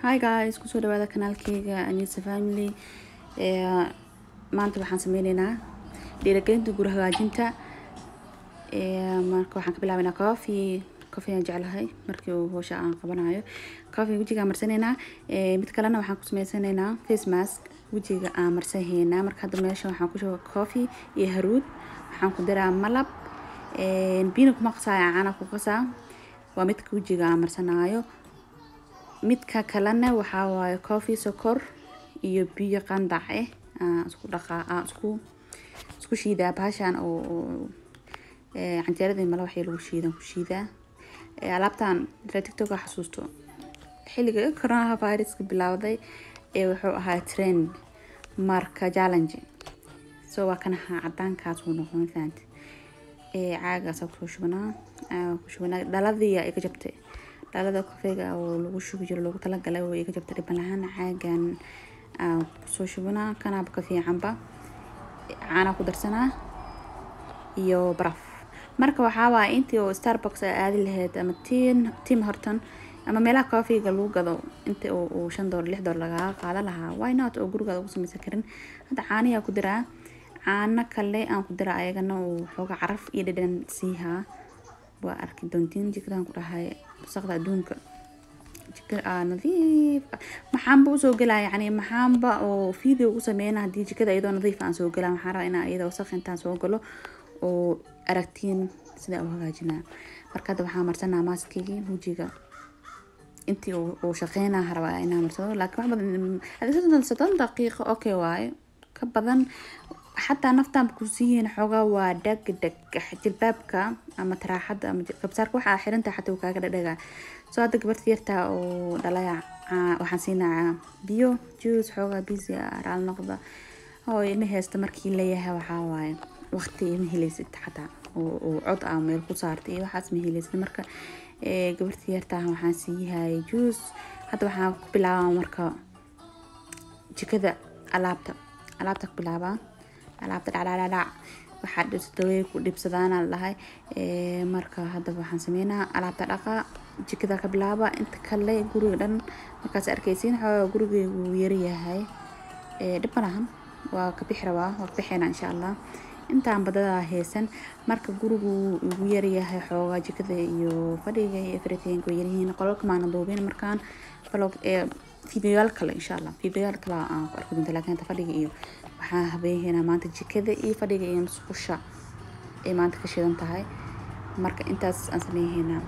hi guys kusoo dhawaada kanaalkeyga anisa family maanta waxaan sameyneynaa dhiiragelinta guri hagaajinta marka waxaan ka bilaabeynaa coffee coffee aan jeclahay markii uu howsha aan qabanayo coffee wejiga aan marsaneynaa mid kalena waxaan ku sameysaneynaa face mask wejiga aan marsanheynaa marka hadda meesha waxaan ku shuba coffee iyo haruud waxaan ku diraa malab biina kuma qasaayo caana ku qasaa waa midka wejiga aan marsanaayo midka kalena waxaa waaye coffee sokor iyo biyo qandac eh aan isku dhaqaa aan isku isku shiidaa bahashan oo canjeeradii mala waxii lagu shiidan ku shiidaa alaabtan ila tiktok aa xasuusto xilliga coronaha viruska bilowday ee wuxuu ahaa trend marka challenge so waa kan ahaa cadaankaas uu noqon fahanti caagaas kusoo shubanaa ku shubanaa dhaladii iga jabtay dhalada kofeega oo lagu shubi jiro loogu talagalay oo iga jabtay dhiban lahaan caagan kusoo shubanaa kanaaba ka fiicanba caana ku darsanaa iyo baraf marka waxaa waaya intii oo starbucks a aadi lahayd ama tin tim horton ama meelaha coffeega lagu gado inta uu shan doollar lix doollar lagaga qaada lahaa why not oo gurigaada ugu sameysan karin hadda caaniyaa ku diraa caano kale aan ku diraa ayagana uu xooga caraf iyo dhadhan siihaa waa arki doontiin jikadan ku dhahay wasaqda adduunka jika nadiif maxaanba usoo gelaa yani maxaanba oo video u sameyna haddii jikada iyadoo nadiif aan soo gelaa waxaan rabaa inaa iyada wasaq intaan soo galo oo aragtiin sida u hagaajinaa marka hadda waxaa marsanaa maaskigii wejiga intii uu shaqeynaa rabaa inaa marsado laakiin wax badan soddon daqiiqo okay waaye ka badan xataa naftaan kusiiyihiin xoogaa waa dhag dhag jilbaabka ama taraaxada ama kabsaarka waxaa xirantahay xataa uu kaaga dhadhaga soo hadda gabarta yartaa oo dhalaya waxaan siinaa biyo juice xoogaa busy raal noqda oo ilma haysta markii leeyahay waxaa waaye waqti ma helaysid xataa oo cod ah meel ku saartay iyo waxaas ma helaysid marka gabarta yartaa waxaan siiyahay juice hadda waxaan ku bilaabaa marka jikada alaabta alaabta ku bilaabaa alaabta dhacdhacdhacdhac waxaa dhibsadawey ku dhibsadaana lahay marka hadda waxaan sameynaa alaabta dhaqa jikada ka bilaaba inta kale guriga dhan markaas arkeysiin xoogaa gurigeygu yaryahay dhib ma lahan waa ka bixi rabaa waa ka bixeena insha allah intaan badadaa haysan marka gurigu igu yaryahay xoogaa jikada iyo fadhiga iyo everything way yaryihiin qolalka maana duubin markaan vlog videoyaal kale insha allah videoyaal kale aan ku arki doonta laakiin inta fadhiga iyo waxaan habeeheynaa maanta jikada iyo fadhiga iyo musqusha ay maanta ka shidan tahay marka intaas aan sameeheynaa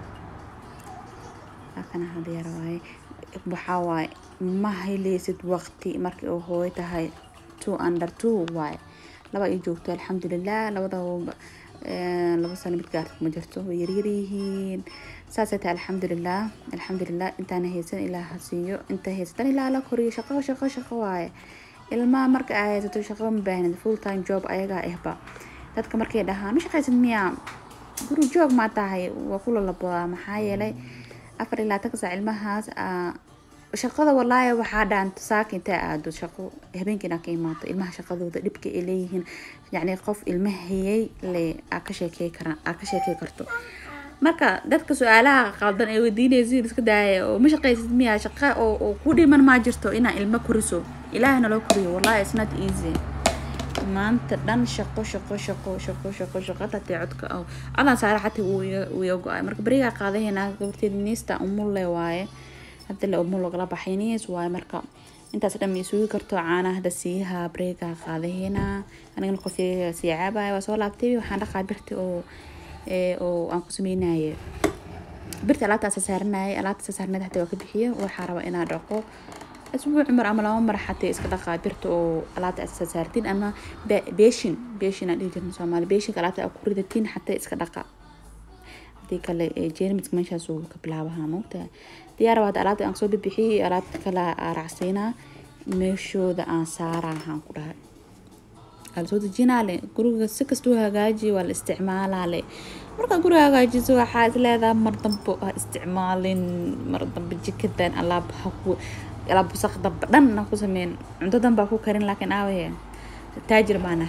laakana hadiyaar waaye waxaa waaye ma helaysid waqti markii uu hooyo tahay two under two waaye laba ay joogto alxamdulilah labada laba sano mid gaarta ma jirto way yaryaryihiin saasay tahay alxamdulilah alxamdulilah intaana haysan ilaa ha siiyo inta haysatan ilaa la koriyo shaqo shaqo shaqo waaye ilmaha marka aa haysato shaqo ma baahnid full time job ayagaa ahba dadka markay dhahaan ma shaqaysid miyaa guri joog maa tahay waa kula laboodaa maxaa yeelay afar ilaa tanka saac ilmahaas shaqada walaahi waxaa dhaanta saaka intaa aado shaqo habeenkiina ka imaato ilmaha shaqadooda dhibka ay leeyihiin yacni qof ilma hayay le aa ka sheekey karaa aa ka sheekey karto marka dadka su-aalaha qaldan ee weydiinaysiin iska daaya oo ma shaqaysid miyaa shaqa oo oo ku dhiman maa jirto inaa ilmo koriso ilaahna loo koriyo wallahi it's not easy maanta dhan shaqo shaqo shaqo shaqo shaqo shaqo tatee codka oo codaan saara xataa wuu iga go-ay marka berigaa qaadaheynaa gabarteeda niista umulle waaye hadda le umul lagala baxay niis waaye marka intaas dhan ma isugi karto caana hadda siiyaha breegaa qaadaheynaa anigana qofeega sii caabaya waa soo laabtay waxaan dhaqaa birta oo oo aan ku sameynaye birta alaabta sasaaranayay alaabta sasaarneed xataa waa ka bixiya waxaa raba inaa dhaqo asbuuc mar ama laba mar xataa iska dhaqaa birta oo alaabta aad sasaartiin ama beeshin beeshin aan dhihi jirna soomaali beeshinka alaabta aad ku ridatiin xataa iska dhaqa hadii kale jermiska meeshaas uu ka bilaabaha moogtahay diyaar waa alaabta aan soo bibixiyay alaabta kale aa raacsiinaa meeshooda aan saaraa waxaan ku dhahay waa lasoo dejinaa le guriga si kastuu hagaajiyo waa la isticmaalaa le markaa guriga hagaajiso waxaa is leedaha mar dambe ha isticmaalin mar dambe jikadan alaab haku alaab wasaq dambe dhan ha ku sameyn cunto danbaa ku karin laakiin aawaye taajir baana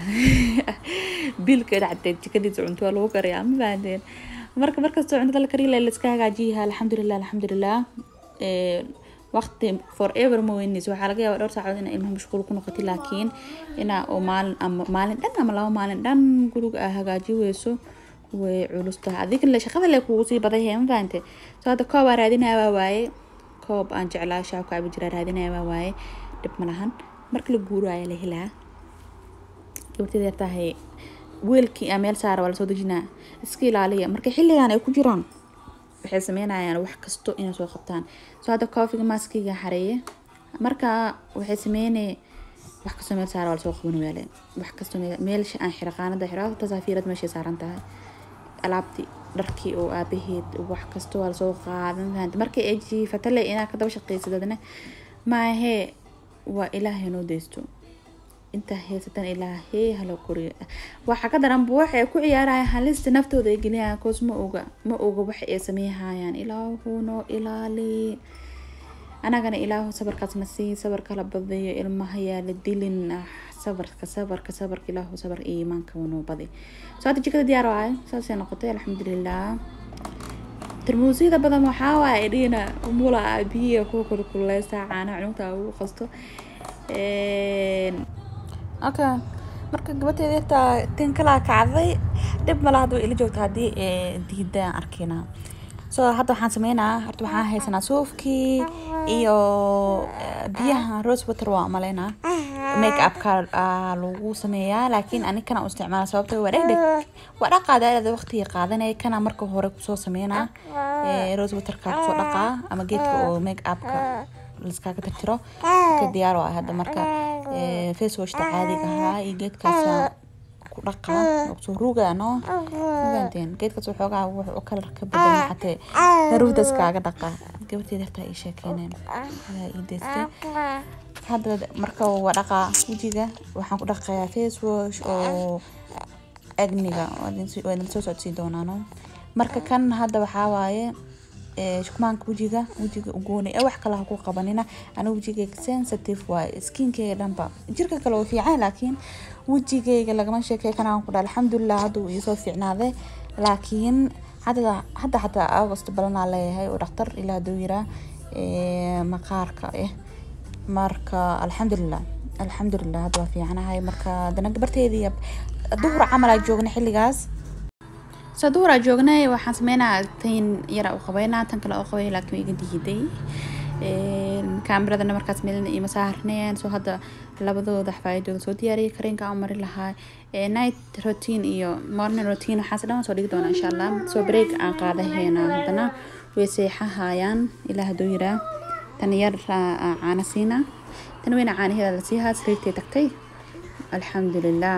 biilka dhacdee jikadiisa cunto waa lagu kariyaa ma fahanteen marka markastoo cuntada la kariya la iska hagaajiyaha alxamdulilah alxamdulilah waqti forever ma weynayso waxaa laga yaabaa dhowr saacadood inaa ilmaha mashquul ku noqotay laakiin inaa oo maalin ama maalin dhan ama laba maalin dhan guriga aa hagaaji weyso way culus tahay adiga shaqada le kugu sii baday hee ma fahante so hadda koob aa raadinaya waa waaye koob aan jeclaa shaab ka cabi jiraa raadinaya waa waaye dhib ma lahan marka la guuraayo la helaa gabarteeda yar tahay weelkii aa meel saara waa lasoo dejinaa iska ilaaliya marka xilligan ay ku jiraan waxay sameynayaan wax kasto inay soo qabtaan soo hadda koofiga maaskiga xareeye marka waxay sameynay wax kastoo meel saara waa lasoo qaban weele wax kastoo meelsha aan xira qaanada xira tasaafiirad meeshay saaran tahay alaabtii dharkii oo aabaheed wax kasto waa lasoo qaadan fahanta markay ay jiifatale inaad ka daba shaqaysadadna maahee waa ilaahay noo deysto intaa heysatan ilaahee hala koriyo waxaa ka daranba waxay ku ciyaarayaan halista naftooda ay geliyaan koos ma oga ma oga waxa ay sameeyhayaan ilaahu noo ilaali anagana ilaahu sabarkaasna sii sabar kala badayo ilmaha yaa la dilin ah sabarka sabarka sabarka ilaahu sabar iyo iimaanka noo badi soo hadda jikada diyaar waayo saasay noqotay alxamdulilah tarmuusyada badan waxaa waaye dhina mula biyiga kuwa kulkuleysta caana cunugta ugu qasto okay marka gabateeda yartaa tin kalaa kacday dhib mala hadda way ila joogta haddii diida aan arkaynaa so hadda waxaan sameynaa horta waxaan haysanaa suufkii iyo biyaha rose water waa maleynaa make upka lagu sameeyaa laakiin ani kana u isticmaala sababto waa dhegdheg waa dhaqaada aada waqtiga qaadanaya kana marka hore kusoo sameynaa rose waterka kusoo dhaqaa ama geedka oo make upka liskaaga tirtiro ka diyaar oo ah hadda marka face washta caadiga ahaa iyo geedkaasa ku dhaqaa kusoo ruugaa no mafahanteen geedkaas waxoogaa wuxuu kalar ka bedelay xatee daruurtaas kaaga dhaqaa gabarteeda hartaa ii sheekeyneen ayaa ii deystay hadda marka waa dhaqaa wejiga waxaan ku dhaqayaa face wash oo agniga waa idin soo socodsiin doonaano marka kan hadda waxaa waaye shukmaanka wejiga wejiga ugooni ee wax kale ha ku qabanina aniga wejigayga sensitive waaye skinkeyga dhanba jirka kale oo fiican laakiin wejigayga lagama sheekey kanaan ku dha alxamdulilah hadda uu iisoo fiicnaaday laakiin hadda hadda xataa august balanaa leeyahay oo dhaktar ilaa haduu yiraa maqaarka eh marka alxamdulilah alxamdulilah hadda waa fiicanahay marka dana gabarteedii duhur camal aa joogna xilligaas so duhuraa joognay waxaan sameynaa tan yara u qabeynaa tan kale u qabay laakiin iga diiday kaameradana markaas meelina ima saarneen soo hadda labadooda xafaayadooda soo diyaariyay kareenka aan mari lahaa night routine iyo morning routine waxaas dhan soo dhigi doonaa insha allah soo break aan qaadaheena haddana way seexahayaan ilaa hadduu yiraa tan yar caana siina tan weyna caanaheeda la siihaa sariirtay tagtay alxamdulilah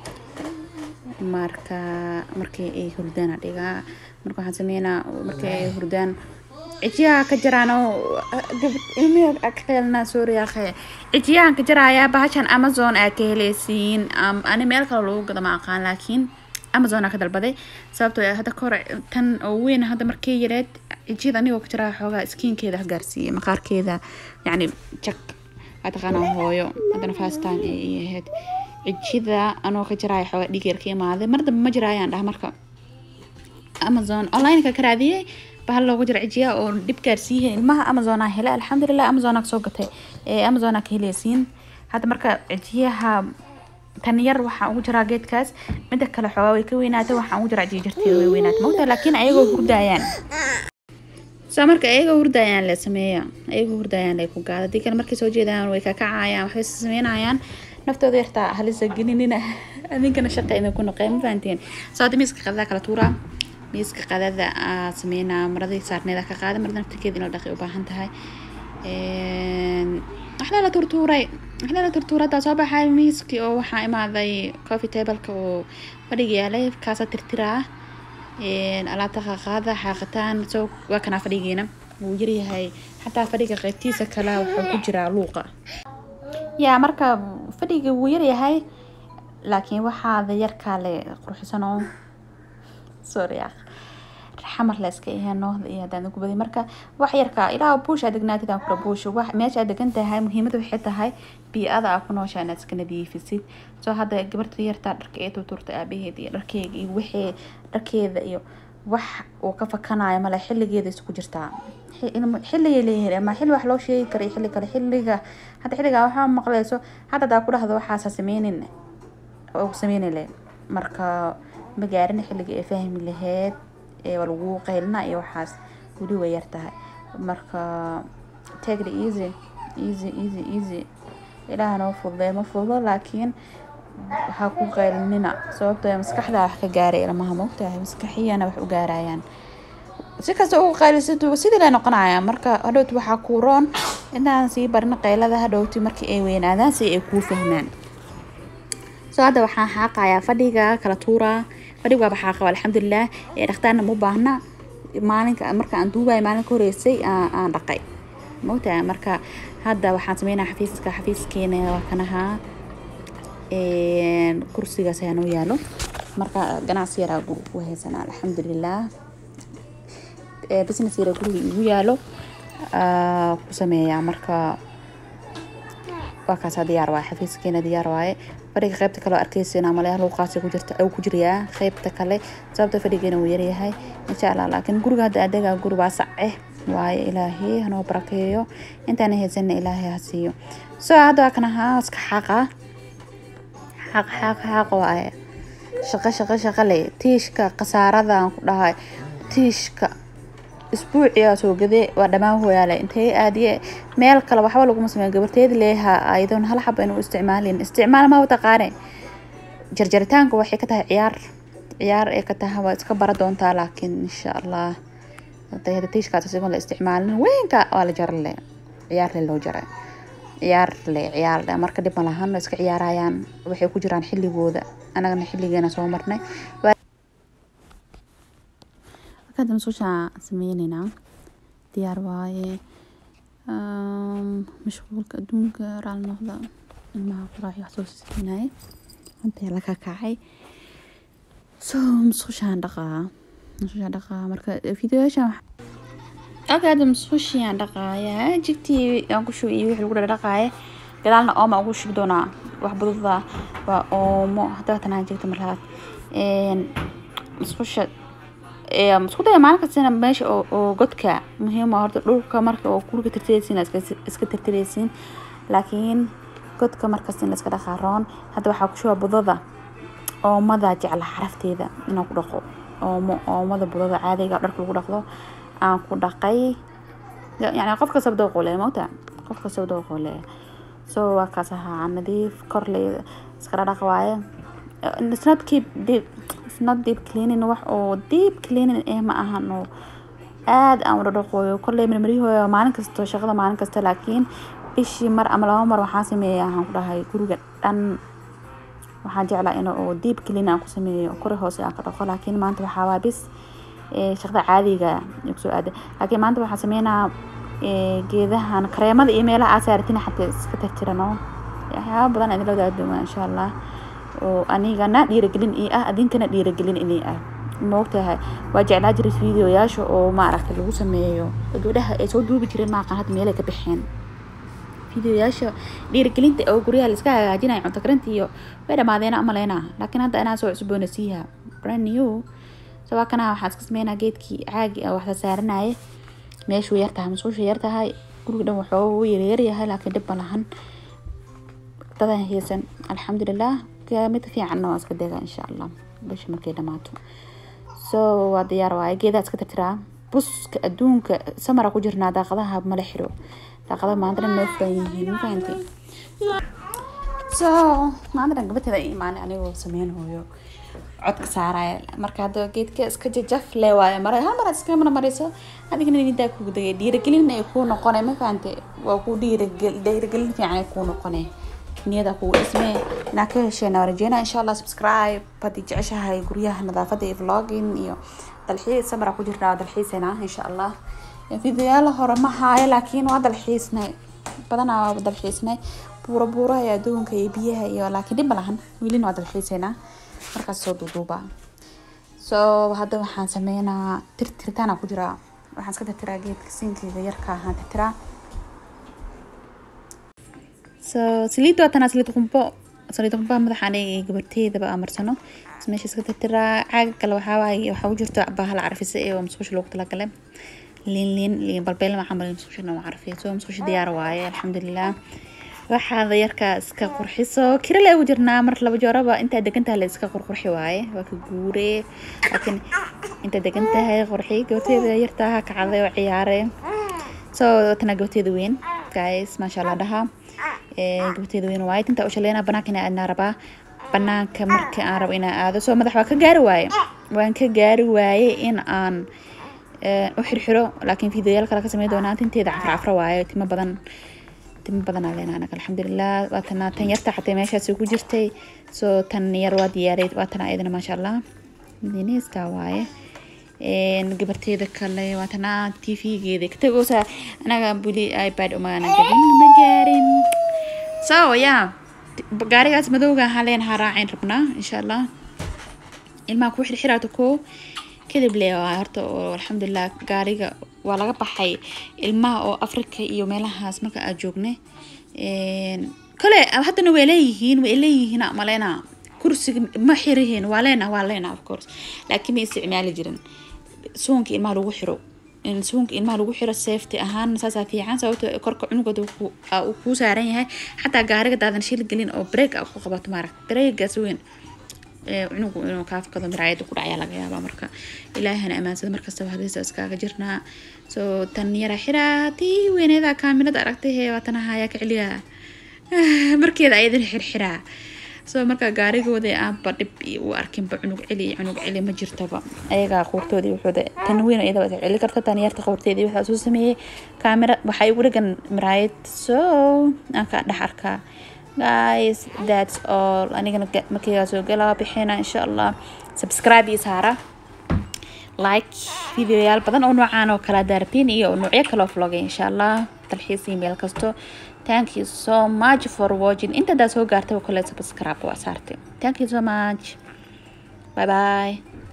marka markii ay hurdaan dhigaa marka waxaan sameynaa markii ay hurdaan cijiyaha ka jaraan oo ilmiha ka helnaa suuriya cijiyahan ka jaraaya bahashan amazon aa ka heleysiin ani meel kale lagu gado ma aqaan laakiin amazon aa ka dalbaday sababtoo hadda kahor tan oo weyn hadda markii yareed cijiyada anigoo ka jaraa xoogaa skiinkeeda gaarsiiyey maqaarkeeda yacni jak waa taqaanaa hooyo haddana fast time ay ahayd cijida anoo ka jaraayo xoogaa dhiig yar ka imaaday mar dambe ma jiraayaan dhah marka amazon onlineka ka raadiyey bahal loogu jira cijiya oo dhib gaarsiiyey ilmaha amazonaa hele alxamdulilah amazonaa kasoo gatay amazonaa ka heleysiin hadda marka cijiyaha tan yar waxaan ugu jiraa geedkaas mida kale xoogaa way ka weynaatay waxaan ugu jiraa cijiya jarteeda way weynaatay mogta laakiin ayagoo hurdaayaan so marka ayagoo hurdaayaan la sameeya ayagoo hurdaayaan la ku gaada hadii kale markay soo jeedaan way kakacayaan waxbay sameynayaan naftooda yartaa halisa gelinina adinkana shaqa idinku noqeen ma fahanteen soo hadda miiska qadada kala tuuraa miiska qadada aa sameynaa maradii saarneeda ka qaada marada naftirkeeda inoo dhaqi u baahan tahay waxdaa la turtuuray waxdaa la turtuuray haddaa soo baxay miiskii oo waxaa imaaday coffee tableka oo fadhiga yaalay kaasa tirtiraa alaabta qaqaada xaaqitaan soo waa kanaa fadhigeena wuu yaryahay xataa fadhiga qaybtiisa kale wuxuu ku jiraa luuqa yaa marka fadhiga wuu yaryahay laakiin waxaada yarkaa le qurxisanoo sorry ah xamar la iska yahay noohda iyo haddaan ugu baday marka wax yarka ilaa buush aad degnaatid aan kula buush wax meesha aad degan tahay muhiimada waxay tahay bii-ada aa ku nooshaa inaad iska nadiifisid soo hadda gabarta yartaa dharka ee tuturta aabaheed iyo dharkeega iyo wixii dharkeeda iyo wax uu ka fakanayo male xilligeeda isku jirtaa xilligay leeyihiin ama xilli wax loo sheegi kara xilli kale xilliga hadda xilligaa waxaa maqleyso hadda hadaa ku dhahdo waxaasa sameynin oo sameyni le marka ma gaarin xilligii ay fahmi laheyd ee waa lagu qaylina iyo waxaas weli way yar tahay marka take the easy easy easy easy ilaaha noo fududay ma fududo laakiin waxaa ku qaylinina sababtoo ee maskaxda wax ka gaaray ilmaha mogtahay maskaxiyana wax u gaarayaan si kasta ugu qaylisatu sidii lay noqonaya marka hadhowti waxaa kuu roon intaan sii barin qaylada hadhowti markii ay weynaadaan si ay kuu fahmaan so hadda waxaan xaaqayaa fadhiga kala tuuraa fadhiga waaba xaaqaba alxamdulilah ee dhakhtaarna ma baahna maalinka marka aan duubay maalinka horeysay aan dhaqay mogtahay marka hadda waxaan sameynaa xafiiska xafiiskeena waa kanahaa kursigaas ayaa noo yaalo marka ganacsi yaraa guriga ku haysanaa alxamdulilah business yaraa guriga igu yaalo ku sameeyaa marka waa kaasaa diyaar waaye xafiiskeena diyaar waaye fadhiga qaybta kale oo arkeysa maleeyaha luuqaasi ku jirta uu ku jirayaa qaybta kale sababta fadhigeena wuu yaryahay insha allah laakiin guriga hadda adeega guri waa sace waaye ilaahay hanoo barakeeyo intaana haysana ilaahay ha siiyo so hadda waa kan ahaa iska xaaqa xaaq xaaq xaaq waaye shaqo shaqo shaqo le tiishka khasaaradan ku dhahay tiishka isbuuciyaa soo gade waa dhammaan hooyaale intee aadiye meel kale waxba laguma sameeyo gabarteeda leeha ayadoon hal xaba inuu isticmaalin isticmaal ma taqaane jarjaritaanka waxay ka tahay ciyaar ciyaar ay ka tahay waa iska bara doontaa laakiin insha allah tiishkaas isagoon la isticmaalin weynka waa la jarle ciyaar le loo jaray ciyaar le ciyaar le marka dhib ma lahan way iska ciyaarayaan waxay ku jiraan xilligooda anagana xilligeena soo marnay markaad masuusha sameyneynaa diyaar waaye mashquulka adduunka raali noqda ilmaha quraac wax soo siinaye intee laga kacay so masuushaan dhaqaa masuushaan dhaqaa marka videoyaashan okay hadda masuushiaan dhaqaaya jigtii aan ku shubay iyo wixii lagu dhaqaaya gadaalna ooma ugu shubi doonaa wax bududa waa oomo hadaba tanaan jirta marlabaad masuusha isku daya maalin kastana meesha oo godka muhiima horta dhulka marka oo guriga tirtireysiin iska tirtireysiin laakiin godka markasta in la iska dhaqaa roon hadda waxaa ku shuba budada oomada jecla xarafteeda inaan ku dhaqo oomo oomada budada caadiga dharka lagu dhaqdo aan ku dhaqay yani qof kasta dooqo le mogta qof kasta dooqo le so waa kaas ahaa nadiif kor le iskala dhaq waaye it's not keep deep it's not deep cleaning wax oo deep cleaning eh ma ahan oo aad aan wada dhaqooyo kolley marmarihooyo maalin kasto shaqada maalin kasta laakiin bishii mar ama laba mar waxaan sameeya waxaan ku dhahay guriga dhan waxaan jeclaa in oo deep clean aan ku sameeyo kori hoose aan ka dhaqo laakiin maanta waxaa waa bis shaqada caadiga kusoo aada laakiin maanta waxaan sameynaa geedahan kareemada iyo meelaha aasaaratina xataa iska tirtirano waxyaaba badan idin la wadaagi doonaa insha allah oo anigana dhiiragelin ii ah adinkana dhiiragelin inii ah maogtahay waa jeclaa jiray videoyaasha oo maaragtay lagu sameeyo gabdhaha ay soo duubi jireen maaqan hadda meelay ka baxeen videoyaasha dhiiragelinta oo guryaha laiska hagaajinaya cunto karinta iyo way dhamaadeena amaleyna laakiin hadda inaa soo cusboonaysiiha brand new sabaa kana waxaa iska sameynaa geedkii caagi ah waxla saaranaya meeshuu yartahay masuusha yartahay guriga dhan waxooga uu yaryaryahay laakiin dhib ma lahan dadan heesan alxamdulilah mid fiicanna waa iska dega insha allah bisha markay dhamaato so waa diyaar waaye geedaa iska tirtiraa buska adduunka samara ku jirnaa daaqadaha mala xiro daaqadaha maantana noo furan yihiin ma fahanti so maantana gabateeda imaanay anigoo sameynhooyo codka saaraya marka hadda geedka iska jajaf le waayo mara hal mar iska mana marayso adigana nidaa kugu dagay dhiiragelin ay kuu noqonay ma fahante waa ku dhiiragel dhiiragelin fiican ay kuu noqonay niyada kugu dhismee inaa ka hesheen waa rajeynaa insha allah subscribe haddii jeceshahay guryaha nadaafada iyo vlogging iyo dalxiis samara ku jirnaa waa dalxiisayna insha allah videoyaala hore ma haayo laakiin waa dalxiisnay badanaa waa dalxiisnay buuro buuraha iyo adduunka iyo biyaha iyo laakiin dhib ma lahan welina waa dalxiisaynaa markaas soo duuduuba so hadda waxaan sameynaa tirtiritaana ku jiraa waxaan iska tirtiraa geedka sinkiga yarka ahaan tirtiraa so saliid waa tanaa saliid qumbo saliida baa madaxa aniga iyo gabarteydaba aan marsano meesha iska tirtiraa caaga kale waxaa waaye waxaa u jirta bahal carfisa ee oo musqusha loogu talagalay liin liin liin balbeel maxaa malay musqushana waa carfiya soo musqusha diyaar waaye alxamdulilah waxaada yarkaa iska qurxiso kira le ugu jirnaa mar laba jooraba intaa degantahay la iska qurqurxi waaye waa ka guure laakiin intaa degan tahay qurxi gabarteeda yartaa kacday oo ciyaare so tana gabarteeda weyn guys maasha allah dhaha gabarteeda weyn waaye tinta u shaleynaa banaanka inaa aadnaa rabaa banaanka marka aan rabo inaan aado soo madax waa ka gaari waaye waan ka gaari waaye in aan u xirxiro laakiin fideoyaal kale ka sameyn doonaa tinteeda cafra cafra waaye timo badan timo badan aa leenaa anaga alxamdulilah waatana tan yarta xatee meeshaas ku jirtay soo tan yar waa diyaaray waatana ayadana maasha allah dineyska waaye gabarteeda kale waatana tv-geeda ka tagoosa anaga buli ipad umaana gadin ma gaarin so yeah gaarigaas madowga ahaa leenahaa raacin rabnaa insha allah ilmaha ku xirxiraata koo kadib le waa horta oo alxamdulilah gaariga waa laga baxay ilmaha oo africa iyo meelahaas marka aad joogne kale haddana way leeyihiin way leeyihiin maleyna kursiga ma xirihiin waa leena waa leena of course laakiin ma isticmaali jirin suunka ilmaha lagu xiro in suunka ilmaha lagu xiro safety ahaan saasaa fiican sababto korka cunugooda uu kuu saaran yahay xataa gaariga daadan shil gelin oo break a ku qabato maaragt breakgaas weyn cunugu inuu kaafkado miraayada ku dhacyaa laga yaabaa marka ilaahana amaansada markastaba hadiisa iskaaga jirnaa soo tan yara xiraa tii weyneeda kaaminada aragtay hee waatana hayaa ka celiyaa markeeda ayadan xirxiraa soo marka gaarigooda aanba dhib u arkinba cunug celi cunug celi ma jirtaba ayagaa quurtoodii wuxuuda tan weyn iyadaba celi karta tan yarta quurteedii waxaa soo sameeyey kaamira waxaa igu dhagan miraayad so aan ka dhex arkaa guys that's all anigana markaygaa soo galaa bixina insha allah subscribe iyo saara like videoyaal badan oo noocaan oo kala daartiin iyo noocyo kaloo vlogay insha allah dalxiis email kasto thank you so much for watching intadaa soo gaartay oo kale subscribe waa saartay thank you so much bye bye